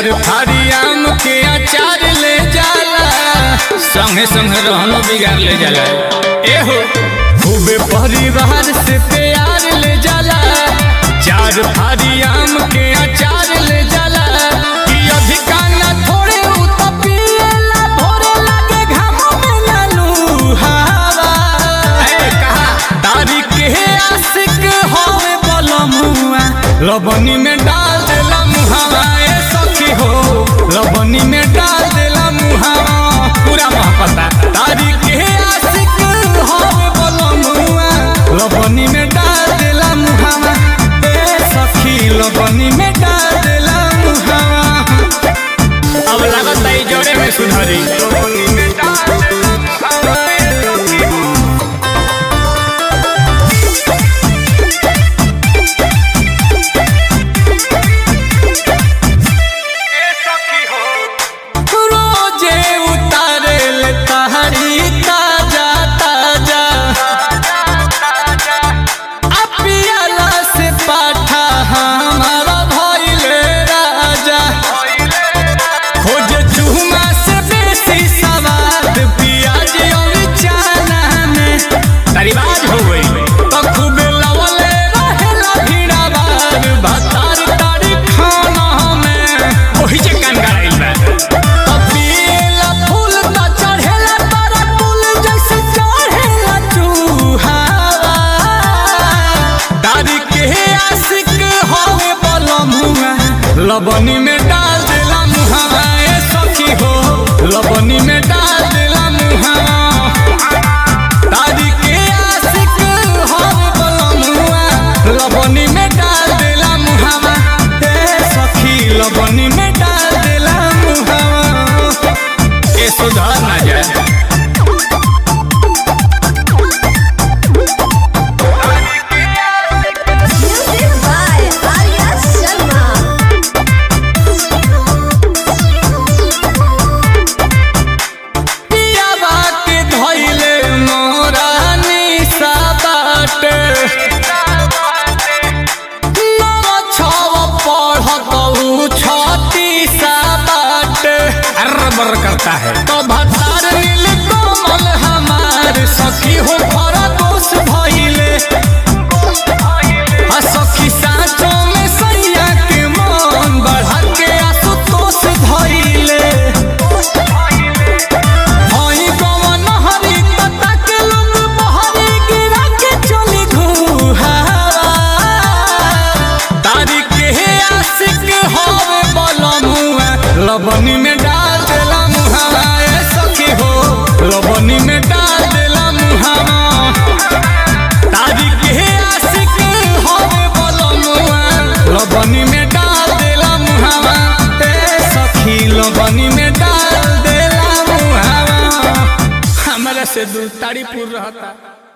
चार फाड़ी आम के अचार ले जाला संगे संगे रहनो बिगाड़ ले जाला एहो खूबे परिवार से प्यार ले जाला चार फाड़ी आम के अचार ले जाला कि अधिका ना थोड़े उ त पिएला भोरे लागे घामों में ना लुहावा ए कहा दारी के आशिक होवे बलमुआ लबनी में डाल देला मुहावा ए सखी हो लबनी में डाल देला मुहावा पूरा महपता दारी के आशिक होवे बलमुआ लबनी में डाल देला मुहावा ए सखी लबनी में डाल देला मुहावा अब लागत है जोड़े में सुधरी लबनी में डाल देला मुहावा ए सखी हो रोजे उतारे ले तहरी ताजा ताजा अपियाला से पाठा हमारा भइले राजा खोज चूमा से बेसी सवाद पियाज और चाना में तरीबाज हो गई तो खूब लवले रहेला भीड़ा बार भतार तारी खाना में ओही जे कान गड़ाइल बा पपीला फूल त चढ़ेला तारा फूल जैसे चढ़ेला चूहावा दादी के आशिक होवे बलमुआ लबनी में डाल देला मुहावा ए सखी हो लबनी में डाल देला मुहावा दादी के आशिक होवे बलमुआ लबनी में डाल देला मुहावा ए सखी लबनी में डाल देला मुहावा ए सुधार ना जाए Music by Arya Sharma. पियावा के धइले मोरा निशा बाटे नव छव पढ़त उ छत्तीसा बाटे अरबर करता है तो भतार नील कमल हमार सखी हो भरा दोष भइले आ सखी साँचों में सैया के मन बढ़ा के आसुतोष धइले हई गवन हरी पत्ता के लोग बहरी गिरा के चली घुहावा तारी के आशिक होवे बलमुआ लबनी में डाल देला मुहावा ए सखी हो लबनी में डाल देला मुहावा तारी के आशिक होवे बलमुआ लबनी में डाल देला मुहावा ए सखी लबनी में डाल देला मुहावा हमरा से दूर तारीपुर रहता